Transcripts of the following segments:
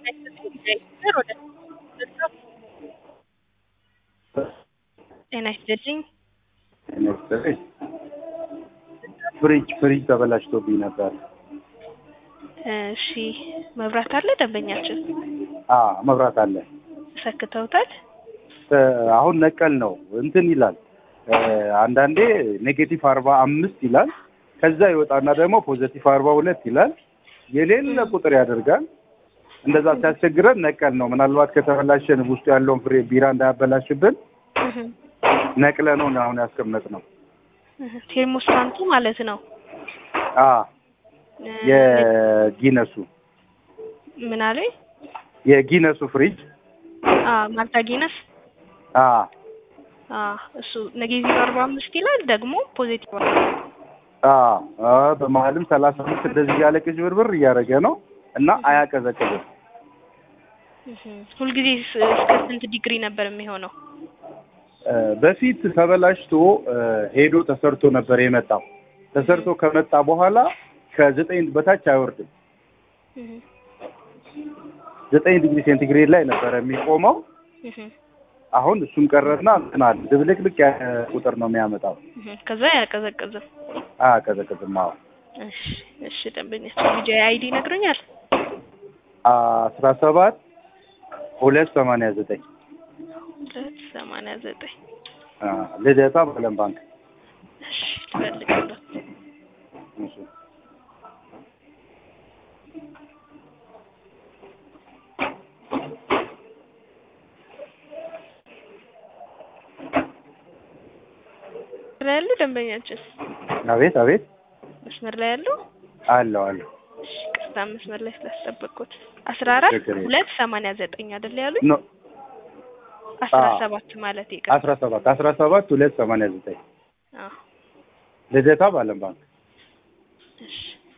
ጤና ይስጥልኝ። ጤና ይስጥልኝ። ፍሪጅ ፍሪጅ ተበላሽቶብኝ ነበር። እሺ መብራት አለ ደንበኛችን? አ መብራት አለ። ሰክተውታል? እ አሁን ነቀል ነው እንትን ይላል እ አንዳንዴ ኔጌቲቭ አርባ አምስት ይላል ከዛ ይወጣና ደግሞ ፖዘቲቭ አርባ ሁለት ይላል የሌለ ቁጥር ያደርጋል። እንደዛ ሲያስቸግረን ነቀል ነው። ምናልባት ከተበላሸን ውስጡ ያለውን ፍሬ ቢራ እንዳያበላሽብን እህ ነቅለ ነው አሁን ያስቀመጥ ነው። እህ ቴርሞስታንቱ ማለት ነው። አ እ የጊነሱ ምን አሉኝ? የጊነሱ ፍሪጅ አ ማልታ ጊነስ አ አ እሱ ኔጌቲቭ አርባ አምስት ይላል ደግሞ ፖዚቲቭ አ አ በመሀልም ሰላሳ አምስት እንደዚህ እያለ ቅዥብርብር እያደረገ ነው እና አያቀዘቅዝም። እህ ሁልጊዜ ስ- እስከ ስንት ዲግሪ ነበር የሚሆነው? እ በፊት ተበላሽቶ እ ሄዶ ተሰርቶ ነበር የመጣው። ተሰርቶ ከመጣ በኋላ ከዘጠኝ በታች አይወርድም። እህ ዘጠኝ ዲግሪ ሴንቲግሬድ ላይ ነበረ የሚቆመው። እህ አሁን እሱም ቀረና እንትን አለ ድብልቅልቅ ያለ ቁጥር ነው የሚያመጣው። እህ ከዛ አያቀዘቅዝም። አያቀዘቅዝም። አዎ እሺ እሺ ደንበኛችን ቪዲዮ አይዲ ይነግሩኛል? አስራ ሰባት ሁለት ሰማንያ ዘጠኝ ሁለት ሰማንያ ዘጠኝ ልደታ በለም ባንክ እሺ ልፈልግልዎት። እሺ። ላይ ያሉ ደንበኛችን አቤት አቤት መስመር ላይ ያሉ አለው አለው እሺ ቅርታ መስመር ላይ ስላስጠበቅኩት አስራ አራት ችግር የለም። ሁለት ሰማንያ ዘጠኝ አይደል ያሉኝ? ኖ አስራ አዎ። ሰባት ማለት ይቅር አስራ ሰባት አስራ ሰባት ሁለት ሰማንያ ዘጠኝ አዎ ልደታ በአለም ባንክ እሺ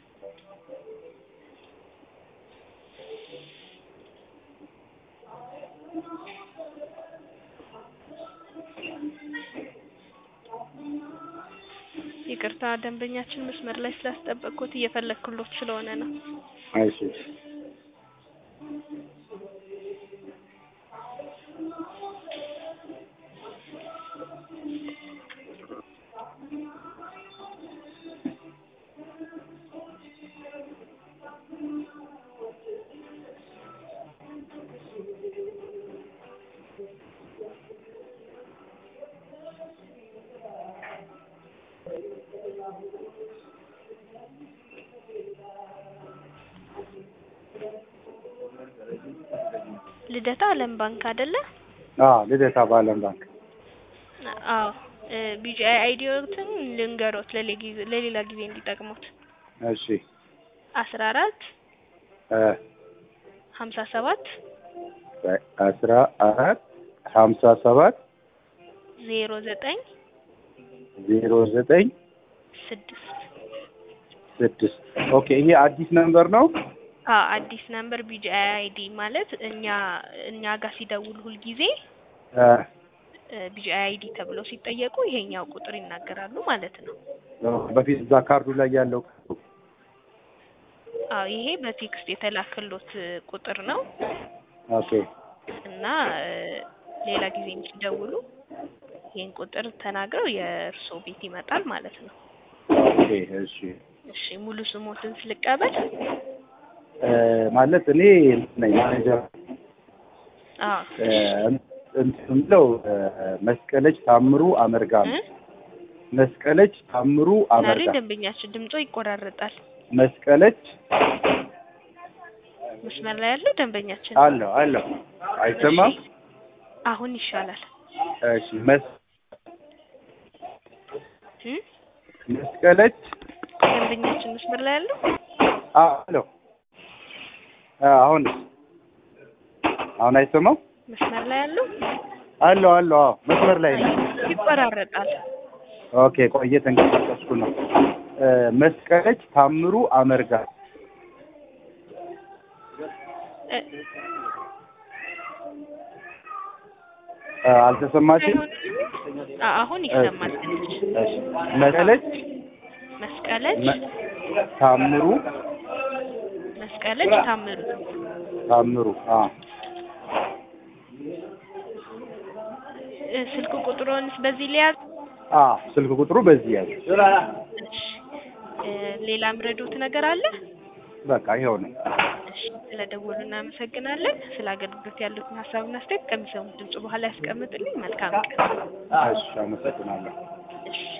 ይቅርታ ደንበኛችን መስመር ላይ ስላስጠበቅኩት እየፈለግኩሎት ስለሆነ ነው። እሺ ልደታ አለም ባንክ አይደለ? አዎ ልደታ በአለም ባንክ አዎ ቢጂአይ አይዲዎትን ልንገሮት ለሌ- ጊዜ- ለሌላ ጊዜ እንዲጠቅሙት እሺ አስራ አራት እ ሀምሳ ሰባት አስራ አራት ሀምሳ ሰባት ዜሮ ዘጠኝ ዜሮ ዘጠኝ ስድስት ስድስት ኦኬ ይሄ አዲስ ነምበር ነው አ አዲስ ነምበር ቢጂአይ አይዲ ማለት እኛ እኛ ጋር ሲደውል ሁልጊዜ እ ቢጂአይ አይዲ ተብለው ሲጠየቁ ይሄኛው ቁጥር ይናገራሉ ማለት ነው። በፊት እዛ ካርዱ ላይ ያለው አዎ ይሄ በቴክስት የተላከሎት ቁጥር ነው ኦኬ እና እ ሌላ ጊዜ ሲደውሉ ይሄን ቁጥር ተናግረው የእርስዎ ቤት ይመጣል ማለት ነው። ኦኬ እሺ እሺ ሙሉ ስሞትን ስልቀበል እ ማለት እኔ ነኝ ማኔጀር አዎ እ እንትን የምለው እ መስቀለች ታምሩ አመርጋ ነው። እ? መስቀለች ታምሩ ዛሬ አመርጋ ደንበኛችን ድምጾ ይቆራረጣል። መስቀለች መስመር ላይ ያለው ደንበኛችን አለው አለው አይሰማም? እሺ፣ አሁን ይሻላል። እሺ መስ እ? መስቀለች ደንበኛችን መስመር ላይ ያለው አለው አሁን አሁን አይሰማም? መስመር ላይ ያለው አለው አለው አዎ መስመር ላይ ነው። ይቆራረጣል። ኦኬ ቆየ ተንቀሳቀስኩ ነው። እ መስቀለች ታምሩ አመርጋ እ፣ እ አልተሰማችም? አ- አሁን ይሰማል ትንሽ። እሺ መስቀለች መስቀለች መ- ታምሩ መስቀለች ታምሩ ታምሩ አ እ፣ ስልክ ቁጥሮንስ በዚህ ሊያዝ? አ ስልክ ቁጥሩ በዚህ ያለ እሺ እ፣ ሌላ ምረዶት ነገር አለ? በቃ ይኸው ነው። እሺ ስለደወሉ እናመሰግናለን። ስለ አገልግሎት ያሉትን ሀሳብና አስተያየት ከሚሰሙት ድምጽ በኋላ ያስቀምጡልኝ። መልካም ቀን። እሺ አመሰግናለሁ። እሺ